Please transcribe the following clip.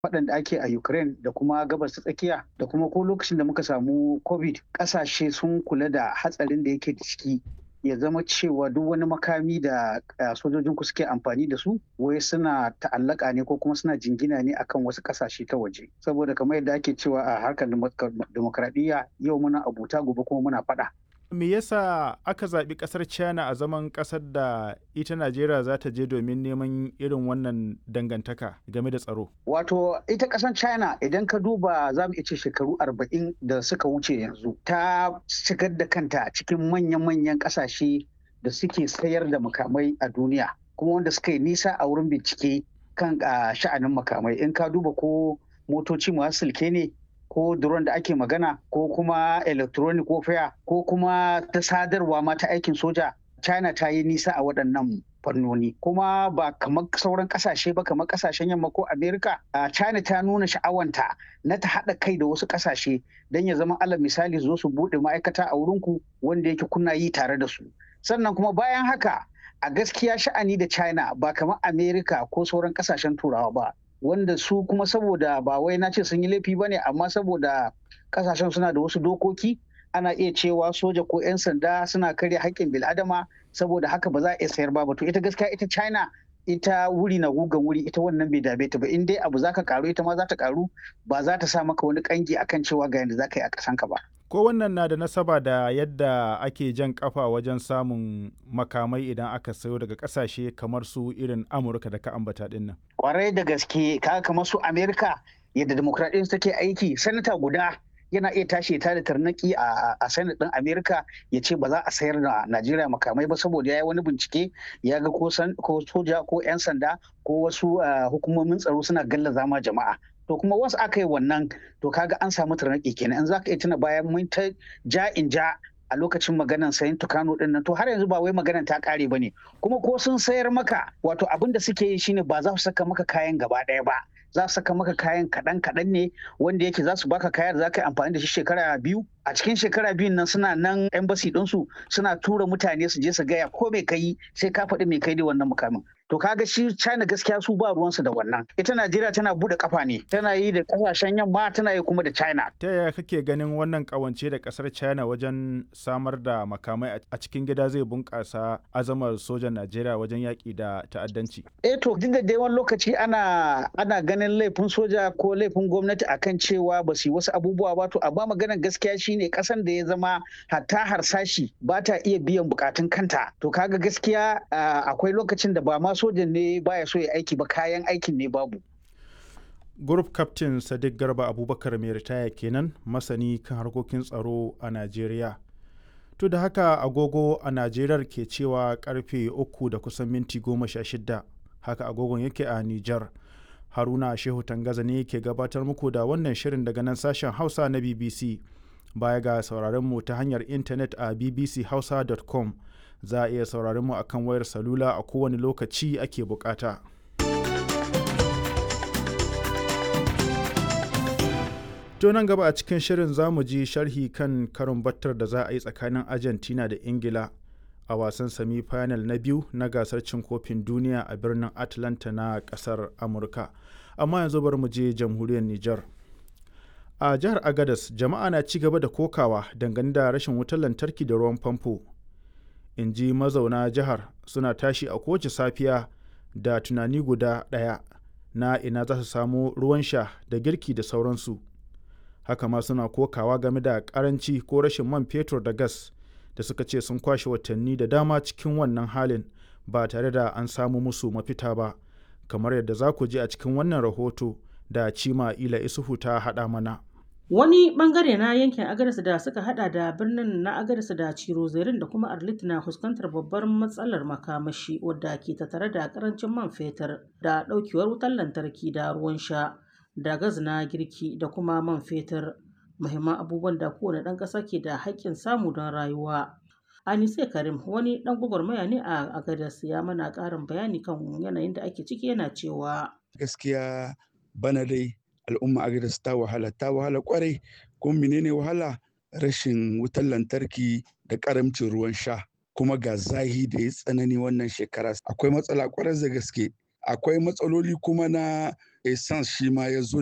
faɗan da ake a Ukraine da kuma gabas ta tsakiya da kuma ko lokacin da muka samu COVID ƙasashe sun kula da hatsarin da yake da ciki ya zama cewa duk wani makami da sojojin ku suke amfani da su wai suna ta'allaka ne ko kuma suna jingina ne akan wasu kasashe ta waje saboda kamar yadda ake cewa a harkar demokradiyya yau muna abuta gobe kuma muna faɗa me yasa aka zaɓi ƙasar china a zaman ƙasar da ita najeriya za ta je domin neman irin wannan dangantaka game da tsaro wato ita ƙasar china idan ka duba za mu ce shekaru arba'in da suka wuce yanzu ta shigar da kanta cikin manyan-manyan ƙasashe da suke sayar da makamai a duniya kuma wanda suka yi nisa a wurin bincike kan sha'anin makamai in ka duba ko motoci masu silke ne ko drone da ake magana ko kuma electronic warfare ko kuma ta sadarwa ma ta aikin soja china ta yi nisa a waɗannan fannoni kuma ba kamar sauran kasashe ba kamar kasashen yamma ko america china ta nuna sha'awanta na ta haɗa kai da wasu kasashe don ya zama alal misali zo su buɗe ma'aikata a wurinku wanda yake kuna yi tare da su sannan kuma bayan haka a gaskiya sha'ani da china ba kamar america ko sauran kasashen turawa ba wanda su kuma saboda ba wai na ce sun yi laifi ba ne amma saboda kasashen suna da wasu dokoki ana iya cewa soja ko 'yan sanda suna karya haƙƙin bil'adama saboda haka ba za a iya sayar ba to ita gaskiya ita china ita wuri na gugan wuri ita wannan bai dame ta ba in dai abu zaka karu ita ma za ta karu ba za ta sa maka wani kangi akan cewa ga yadda zaka yi a kasanka ba ko wannan na da nasaba da yadda ake jan kafa wajen samun makamai idan aka sayo daga kasashe kamar su irin amurka da ka ambata din nan kwarai da gaske kaga kamar su amerika yadda demokradiyyar take aiki sanata guda yana iya tashi ta da tarnaki a senate din amerika ya ce ba za a sayar da najeriya makamai ba saboda ya yi wani bincike ya ga ko soja ko 'yan sanda ko wasu hukumomin tsaro suna gallaza ma jama'a to kuma wasu aka yi wannan to kaga an samu tarnaki kenan in za ka iya tuna bayan mun ta ja in ja a lokacin maganan sayan tukano din nan to har yanzu ba wai maganan ta kare ba ne kuma ko sun sayar maka wato abin da suke yi shine ba za su saka maka kayan gaba ɗaya ba za su saka maka kayan kaɗan kaɗan ne wanda yake za su baka kaya da za ka yi amfani da shi shekara biyu a cikin shekara biyun nan suna nan embassy ɗinsu suna tura mutane su je su gaya ko mai kai sai ka faɗi mai kai da wannan mukamin to kaga shi china gaskiya su ba ruwansu da wannan ita najeriya tana bude kafa ne tana yi da kasashen yamma tana yi kuma da china ta yaya kake ganin wannan kawance da kasar china wajen samar da makamai a cikin gida zai bunkasa azamar sojan najeriya wajen yaƙi da ta'addanci eh to duk da dai wani lokaci ana ana ganin laifin soja ko laifin gwamnati akan cewa ba su yi wasu abubuwa ba to amma maganar gaskiya shine kasan da ya zama hatta harsashi ba ta iya biyan bukatun kanta to kaga gaskiya akwai lokacin da ba ma sojan ne baya so ya aiki ba kayan aikin ne babu. Group Captain Sadiq Garba Abubakar mai ritaya kenan masani kan harkokin tsaro a Najeriya. To da haka agogo a Najeriya ke cewa karfe uku da kusan minti goma sha shida haka agogon yake a Nijar. Haruna Shehu Tangaza ne ke gabatar muku da wannan shirin daga nan sashen Hausa na BBC. Baya ga sauraron mu ta hanyar intanet a bbchausa.com. za a iya sauraron mu akan wayar salula a kowane lokaci ake bukata. To nan gaba a cikin shirin za mu ji sharhi kan karin battar da za a yi tsakanin Argentina da Ingila a wasan semi final na biyu na gasar cin kofin duniya a birnin Atlanta na kasar Amurka. Amma yanzu bar mu je jamhuriyar Nijar. A jihar Agadas jama'a na ci gaba da kokawa dangane da rashin wutar lantarki da ruwan famfo. in ji mazauna jihar suna tashi a kowace safiya da tunani guda ɗaya na ina za su samu ruwan sha da girki da sauransu haka ma suna kokawa game da karanci ko rashin man fetur da gas da suka ce sun kwashe watanni da dama cikin wannan halin ba tare da an samu musu mafita ba kamar yadda za ku ji a cikin wannan rahoto da cima ila isuhu ta haɗa mana Wani bangare na yankin Agadez da suka hada da birnin na Agadez da Cirozerin da kuma Arlit na fuskantar babbar matsalar makamashi wadda ke tattare da karancin man fetur da daukewar wutar lantarki da ruwan sha da gas na girki da kuma man fetur muhimman abubuwan da kowane ɗan ƙasa ke da haƙƙin samu don rayuwa. Anise Karim wani ɗan gwagwarmaya ne a Agadez ya mana ƙarin bayani kan yanayin da ake ciki yana cewa. Gaskiya bana dai al'umma agadas ta wahala ta wahala kwarai kuma menene wahala rashin wutar lantarki da karamcin ruwan sha kuma ga zahi da ya tsanani wannan shekara akwai matsala kwarai da gaske akwai matsaloli kuma na essence shi ma ya zo